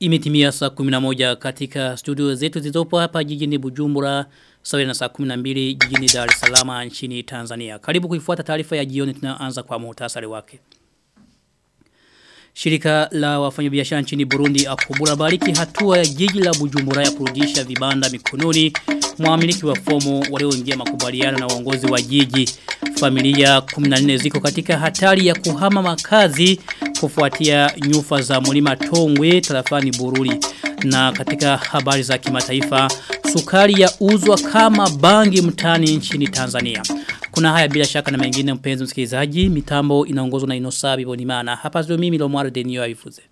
Imetimia saa 11 katika studio zetu zilizopo hapa jijini Bujumbura sawa na saa 12 jijini Dar es Salaam nchini Tanzania. Karibu kuifuata taarifa ya jioni tunaanza kwa muhtasari wake. Shirika la wafanyabiashara nchini Burundi akubura bariki hatua ya jiji la Bujumbura ya kurudisha vibanda mikononi mwamiliki wa fomu walioingia makubaliano na uongozi wa jiji. Familia 14 ziko katika hatari ya kuhama makazi kufuatia nyufa za mlima Tongwe tarafani Bururi. Na katika habari za kimataifa, sukari ya uzwa kama bangi mtani nchini Tanzania. Kuna haya bila shaka na mengine mpenzi msikilizaji, mitambo inaongozwa na Inosabi Bonimana. Hapa zio mimi Lomwaro Denio Avifuze.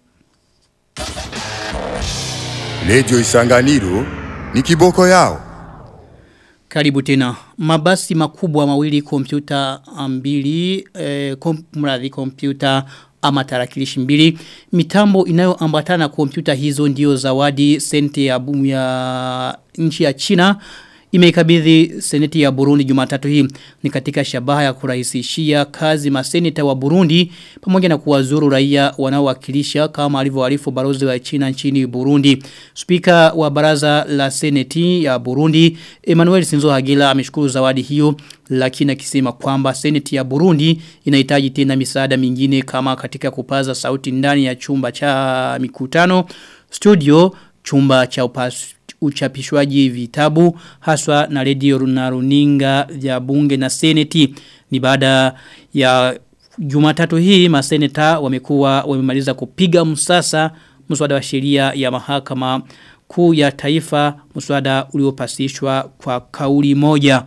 Radio Isanganiro ni kiboko yao. Karibu tena. Mabasi makubwa mawili kompyuta mbili, eh, kom, mradhi kompyuta ama tarakilishi mbili. Mitambo inayoambatana kompyuta hizo ndio zawadi sente ya bumu ya nchi ya China imeikabidhi seneti ya Burundi Jumatatu hii ni katika shabaha ya kurahisishia kazi maseneta wa Burundi pamoja na kuwazuru raia wanaowakilisha kama alivyoarifu balozi wa China nchini Burundi. Spika wa baraza la seneti ya Burundi Emmanuel Sinzo Hagila ameshukuru zawadi hiyo lakini akisema kwamba seneti ya Burundi inahitaji tena misaada mingine kama katika kupaza sauti ndani ya chumba cha mikutano studio chumba cha upasi uchapishwaji vitabu haswa na redio na runinga vya bunge na seneti ni baada ya Jumatatu hii maseneta wamekuwa wamemaliza kupiga msasa mswada wa sheria ya mahakama kuu ya taifa mswada uliopasishwa kwa kauli moja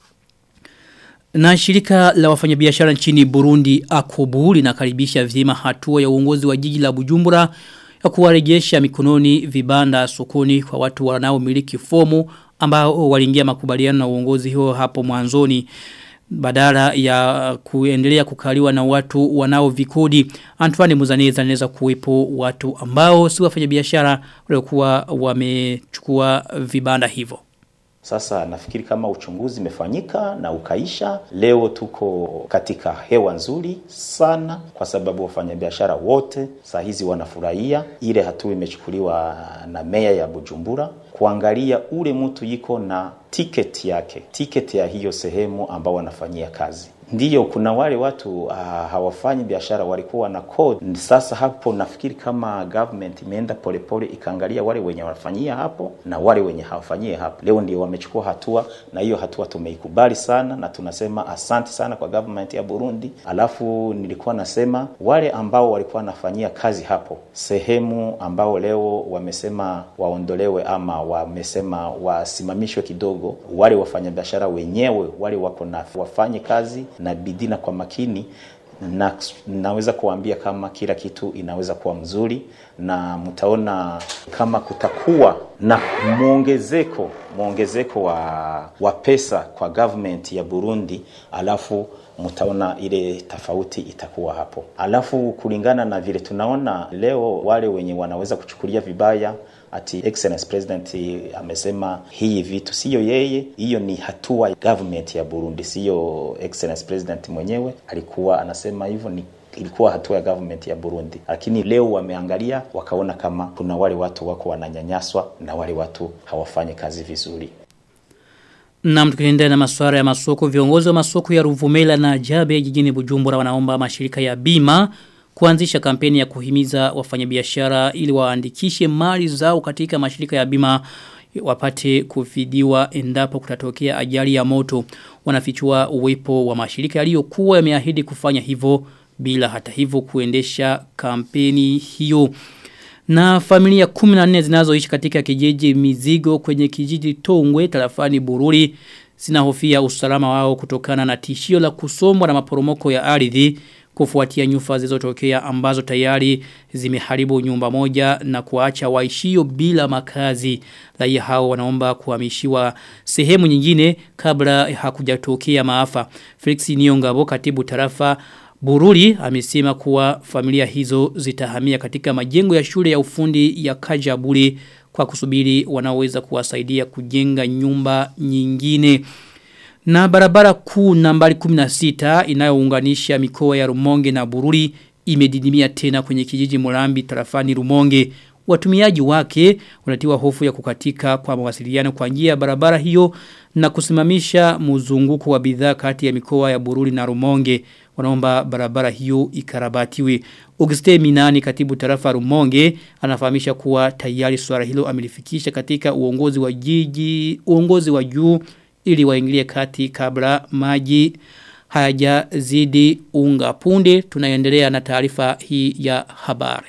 na shirika la wafanyabiashara nchini Burundi Akobu linakaribisha vyema hatua ya uongozi wa jiji la Bujumbura ya kuwarejesha mikononi vibanda sokoni kwa watu wanaomiliki fomu ambao waliingia makubaliano na uongozi huo hapo mwanzoni badala ya kuendelea kukaliwa na watu wanao vikodi Antoine Muzaneza anaweza kuwepo watu ambao si wafanyabiashara waliokuwa wamechukua vibanda hivyo sasa nafikiri kama uchunguzi imefanyika na ukaisha, leo tuko katika hewa nzuri sana, kwa sababu wafanyabiashara wote saa hizi wanafurahia ile hatua imechukuliwa na meya ya Bujumbura kuangalia ule mtu yiko na tiketi yake, tiketi ya hiyo sehemu ambao wanafanyia kazi. Ndiyo, kuna wale watu uh, hawafanyi biashara walikuwa na code. Sasa hapo nafikiri kama government imeenda polepole ikaangalia wale wenye wanafanyia hapo na wale wenye hawafanyie hapo. Leo ndio wamechukua hatua, na hiyo hatua tumeikubali sana na tunasema asante sana kwa government ya Burundi. Alafu nilikuwa nasema wale ambao walikuwa wanafanyia kazi hapo sehemu ambao leo wamesema waondolewe ama wamesema wasimamishwe kidogo, wale wafanyabiashara wenyewe wale wako na wafanye kazi na bidii na kwa makini na naweza kuambia kama kila kitu inaweza kuwa mzuri na mtaona kama kutakuwa na muongezeko muongezeko wa, wa pesa kwa government ya Burundi alafu mtaona ile tofauti itakuwa hapo. Alafu kulingana na vile tunaona leo wale wenye wanaweza kuchukulia vibaya ati excellence president amesema hii vitu sio yeye, hiyo ni hatua ya government ya Burundi, sio excellence president mwenyewe alikuwa anasema hivyo ni ilikuwa hatua ya government ya Burundi, lakini leo wameangalia wakaona kama kuna wale watu wako wananyanyaswa na wale watu hawafanyi kazi vizuri. Na mtukiendelea na masuala ya masoko, viongozi wa masoko ya Ruvumela na Jabe jijini Bujumbura wanaomba mashirika ya bima kuanzisha kampeni ya kuhimiza wafanyabiashara ili waandikishe mali zao katika mashirika ya bima wapate kufidiwa endapo kutatokea ajali ya moto. Wanafichua uwepo wa mashirika yaliyokuwa yameahidi kufanya hivyo bila hata hivyo kuendesha kampeni hiyo. Na familia 14 zinazoishi katika kijiji mizigo kwenye kijiji Tongwe tarafani Bururi zinahofia usalama wao kutokana na tishio la kusombwa na maporomoko ya ardhi kufuatia nyufa zilizotokea ambazo tayari zimeharibu nyumba moja na kuacha waishio bila makazi. Raia hao wanaomba kuhamishiwa sehemu nyingine kabla hakujatokea maafa. Felix Niongabo katibu tarafa Bururi amesema kuwa familia hizo zitahamia katika majengo ya shule ya ufundi ya Kajaburi kwa kusubiri wanaoweza kuwasaidia kujenga nyumba nyingine. Na barabara kuu nambari 16 inayounganisha mikoa ya Rumonge na Bururi imedidimia tena kwenye kijiji Murambi tarafani Rumonge. watumiaji wake wanatiwa hofu ya kukatika kwa mawasiliano kwa njia ya barabara hiyo na kusimamisha mzunguko wa bidhaa kati ya mikoa ya Bururi na Rumonge wanaomba barabara hiyo ikarabatiwe. Auguste Minani katibu tarafa Rumonge anafahamisha kuwa tayari swala hilo amelifikisha katika uongozi wa jiji uongozi wa juu ili waingilie kati kabla maji hayajazidi unga punde tunaendelea na taarifa hii ya habari.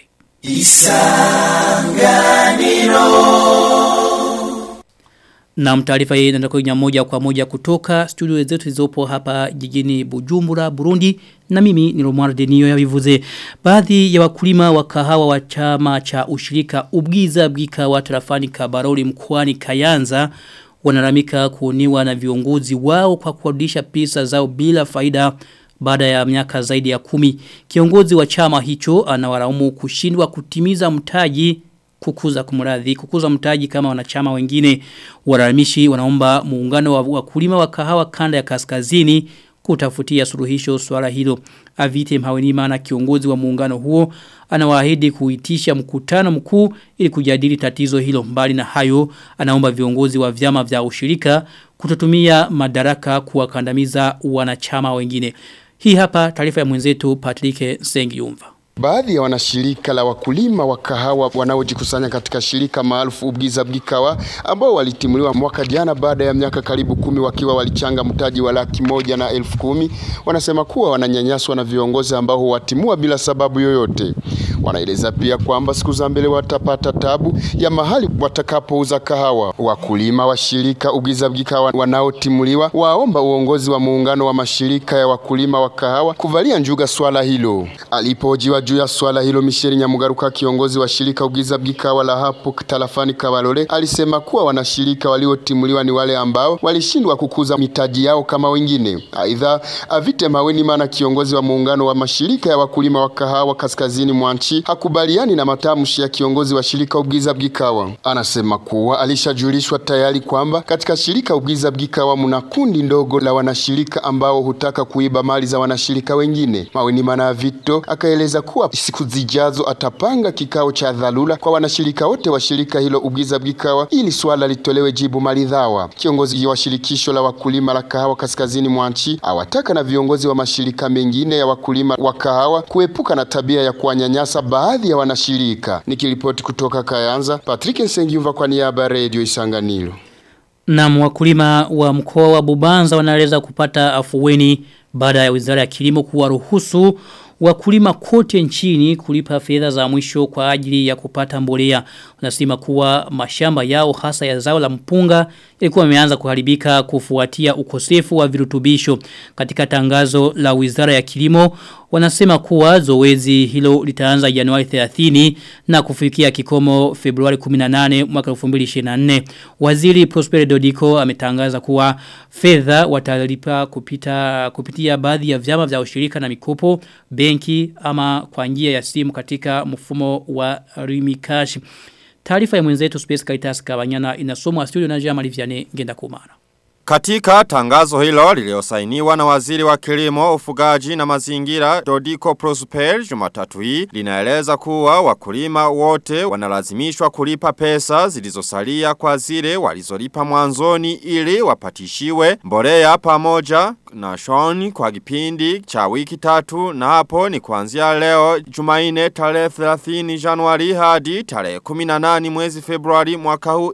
Na taarifa hii inaenda kwa moja kwa moja kutoka studio zetu zilizopo hapa jijini Bujumbura, Burundi na mimi ni Romuald Denio ya vivuze. Baadhi ya wakulima wa kahawa wa chama cha ushirika Ubgiza Bwika wa tarafani Kabaroli mkoani Kayanza wanaramika kuoniwa na viongozi wao kwa kuarudisha pesa zao bila faida baada ya miaka zaidi ya kumi. Kiongozi wa chama hicho anawaraumu kushindwa kutimiza mtaji kukuza kumuradhi kukuza mtaji kama wanachama wengine waramishi wanaomba muungano wa wakulima wa kahawa kanda ya kaskazini kutafutia suluhisho swala hilo Avite Mhawenima na kiongozi wa muungano huo anawaahidi kuitisha mkutano mkuu ili kujadili tatizo hilo mbali na hayo anaomba viongozi wa vyama vya ushirika kutotumia madaraka kuwakandamiza wanachama wengine hii hapa taarifa ya mwenzetu Patrick Sengiumva Baadhi ya wanashirika la wakulima wa kahawa wanaojikusanya katika shirika maarufu Ubgiza Bwikawa ambao walitimuliwa mwaka jana baada ya miaka karibu kumi wakiwa walichanga mtaji wa laki moja na elfu kumi wanasema kuwa wananyanyaswa na viongozi ambao huwatimua bila sababu yoyote. Wanaeleza pia kwamba siku za mbele watapata tabu ya mahali watakapouza kahawa. Wakulima wa shirika Ubgiza Bwikawa wanaotimuliwa waomba uongozi wa muungano wa mashirika ya wakulima wa kahawa kuvalia njuga swala hilo. Alipojiwa juu ya swala hilo Michel Nyamugaruka kiongozi wa shirika Ugiza Bwikawa la hapo tarafani Kabalole alisema kuwa wanashirika waliotimuliwa ni wale ambao walishindwa kukuza mitaji yao kama wengine. Aidha, Avite Maweni mana kiongozi wa muungano wa mashirika ya wakulima wa kahawa kaskazini mwa nchi hakubaliani na matamshi ya kiongozi wa shirika Ugiza Bwikawa. Anasema kuwa alishajulishwa tayari kwamba katika shirika Ugiza Bwikawa mna kundi ndogo la wanashirika ambao hutaka kuiba mali za wanashirika wengine. Maweni mana Vito akaeleza kuwa siku zijazo atapanga kikao cha dharura kwa wanashirika wote wa shirika hilo Ubwiza Bwikawa ili swala litolewe jibu maridhawa. Kiongozi wa shirikisho la wakulima la kahawa kaskazini mwa nchi awataka na viongozi wa mashirika mengine ya wakulima wa kahawa kuepuka na tabia ya kuwanyanyasa baadhi ya wanashirika. Nikiripoti kutoka Kayanza, Patrick Nsengiumva kwa niaba ya Radio Isanganiro. Na wakulima wa mkoa wa Bubanza wanaeleza kupata afuweni baada ya Wizara ya Kilimo kuwaruhusu wakulima kote nchini kulipa fedha za mwisho kwa ajili ya kupata mbolea. Wanasema kuwa mashamba yao hasa ya zao la mpunga yalikuwa yameanza kuharibika kufuatia ukosefu wa virutubisho. Katika tangazo la Wizara ya Kilimo wanasema kuwa zoezi hilo litaanza Januari 30 na kufikia kikomo Februari 18 mwaka 2024. Waziri Prosper Dodiko ametangaza kuwa fedha watalipa kupita kupitia baadhi ya vyama vya ushirika na mikopo, benki ama kwa njia ya simu katika mfumo wa Rimikash. Taarifa ya mwenzetu Space Caritas Kabanyana inasomwa studio na Jean Marie Vianney Ngenda Kumara. Katika tangazo hilo liliosainiwa na waziri wa kilimo, ufugaji na mazingira Dodiko Prosper Jumatatu hii linaeleza kuwa wakulima wote wanalazimishwa kulipa pesa zilizosalia kwa zile walizolipa mwanzoni ili wapatishiwe mbolea pamoja na shoni kwa kipindi cha wiki tatu na hapo ni kuanzia leo Jumaine tarehe 30 Januari hadi tarehe 18 mwezi Februari mwaka huu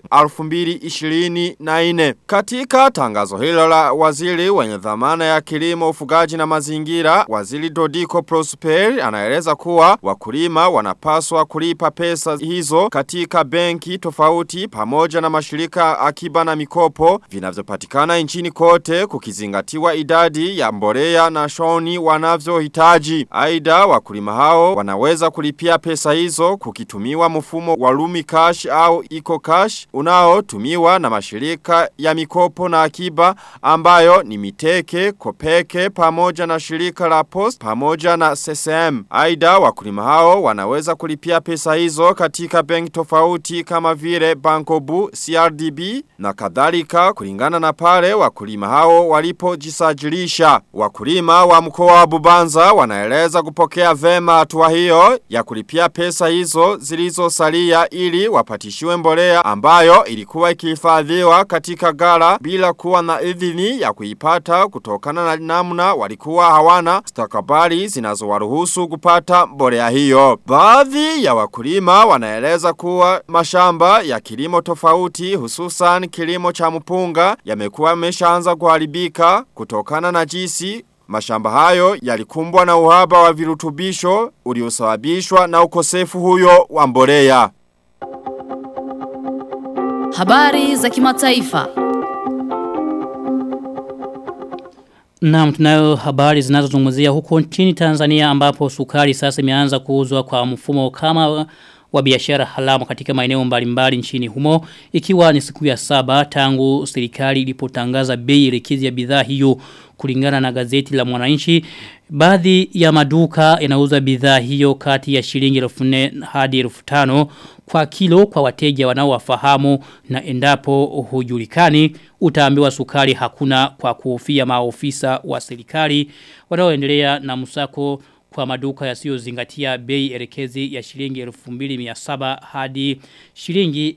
2024. Katika tangazo hilo la waziri wenye dhamana ya kilimo, ufugaji na mazingira, waziri Dodiko Prosper anaeleza kuwa wakulima wanapaswa kulipa pesa hizo katika benki tofauti pamoja na mashirika akiba na mikopo vinavyopatikana nchini kote kukizingatiwa idadi ya mbolea na shoni wanavyohitaji. Aidha wakulima hao wanaweza kulipia pesa hizo kukitumiwa mfumo wa Lumi Cash au Eco Cash unaotumiwa na mashirika ya mikopo na akiba ambayo ni Miteke, Kopeke pamoja na shirika la Post pamoja na CCM. Aidha wakulima hao wanaweza kulipia pesa hizo katika benki tofauti kama vile Bankobu, CRDB na kadhalika kulingana na pale wakulima hao walipojisajili kujisajilisha. Wakulima wa mkoa wa Bubanza wanaeleza kupokea vema hatua hiyo ya kulipia pesa hizo zilizosalia ili wapatishiwe mbolea ambayo ilikuwa ikihifadhiwa katika gara bila kuwa na idhini ya kuipata kutokana na namna walikuwa hawana stakabali zinazowaruhusu kupata mbolea hiyo. Baadhi ya wakulima wanaeleza kuwa mashamba ya kilimo tofauti hususan kilimo cha mpunga yamekuwa yameshaanza kuharibika kutokana na jinsi Mashamba hayo yalikumbwa na uhaba wa virutubisho uliosababishwa na ukosefu huyo wa mbolea. Habari za kimataifa. Naam tunayo habari zinazozungumzia huko nchini Tanzania ambapo sukari sasa imeanza kuuzwa kwa mfumo kama wa biashara halamu katika maeneo mbalimbali nchini humo ikiwa ni siku ya saba tangu serikali ilipotangaza bei rekizi ya bidhaa hiyo kulingana na gazeti la Mwananchi baadhi ya maduka yanauza bidhaa hiyo kati ya shilingi 1400 hadi 1500 kwa kilo kwa wateja wanaowafahamu na endapo hujulikani utaambiwa sukari hakuna kwa kuhofia maofisa wa serikali wanaoendelea na msako kwa maduka yasiyozingatia bei elekezi ya shilingi 2700 hadi shilingi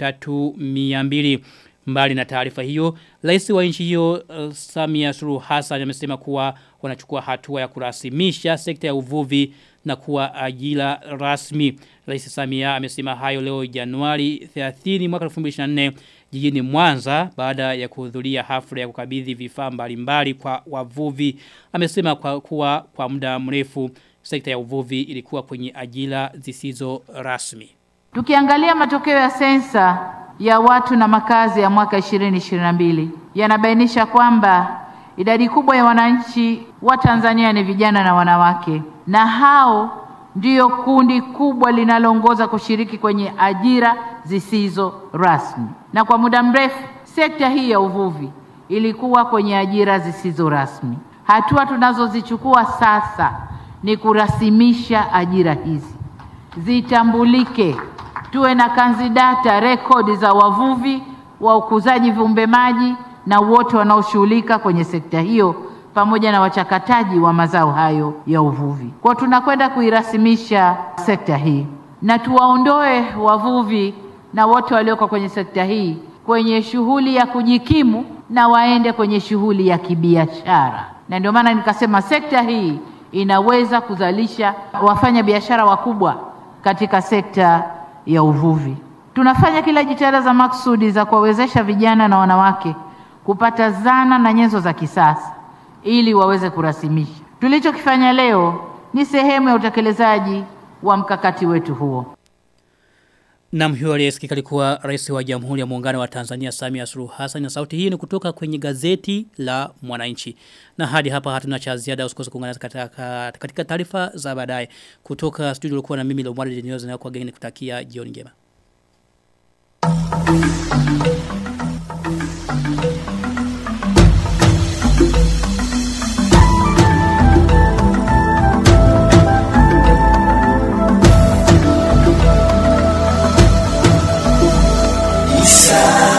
3200 mbali na taarifa hiyo rais wa nchi hiyo uh, Samia Suluhu Hassan amesema kuwa wanachukua hatua ya kurasimisha sekta ya uvuvi na kuwa ajira rasmi rais Samia amesema hayo leo Januari 30 mwaka 2024 jijini Mwanza baada ya kuhudhuria hafla ya kukabidhi vifaa mbalimbali kwa wavuvi amesema kwa kuwa kwa muda mrefu sekta ya uvuvi ilikuwa kwenye ajira zisizo rasmi Tukiangalia matokeo ya sensa ya watu na makazi ya mwaka 2022 yanabainisha kwamba idadi kubwa ya wananchi wa Tanzania ni vijana na wanawake na hao ndiyo kundi kubwa linaloongoza kushiriki kwenye ajira zisizo rasmi. Na kwa muda mrefu sekta hii ya uvuvi ilikuwa kwenye ajira zisizo rasmi. Hatua tunazozichukua sasa ni kurasimisha ajira hizi, zitambulike, tuwe na kanzidata rekodi za wavuvi, wa ukuzaji viumbe maji na wote wanaoshughulika kwenye sekta hiyo pamoja na wachakataji wa mazao hayo ya uvuvi. Kwa tunakwenda kuirasimisha sekta hii na tuwaondoe wavuvi na wote walioko kwenye sekta hii kwenye shughuli ya kujikimu na waende kwenye shughuli ya kibiashara. Na ndio maana nikasema sekta hii inaweza kuzalisha wafanya biashara wakubwa katika sekta ya uvuvi. Tunafanya kila jitihada za maksudi za kuwawezesha vijana na wanawake kupata zana na nyenzo za kisasa ili waweze kurasimisha. Tulichokifanya leo ni sehemu ya utekelezaji wa mkakati wetu huo. Na mhiyo aliyesikika alikuwa rais wa Jamhuri ya Muungano wa Tanzania Samia Suluhu Hassan na sauti hii ni kutoka kwenye gazeti la Mwananchi. Na hadi hapa hatuna cha ziada usikose kuungana katika katika taarifa za baadaye kutoka studio ulikuwa na mimi Lomwari Denioza na kwa geni kutakia jioni njema. Isa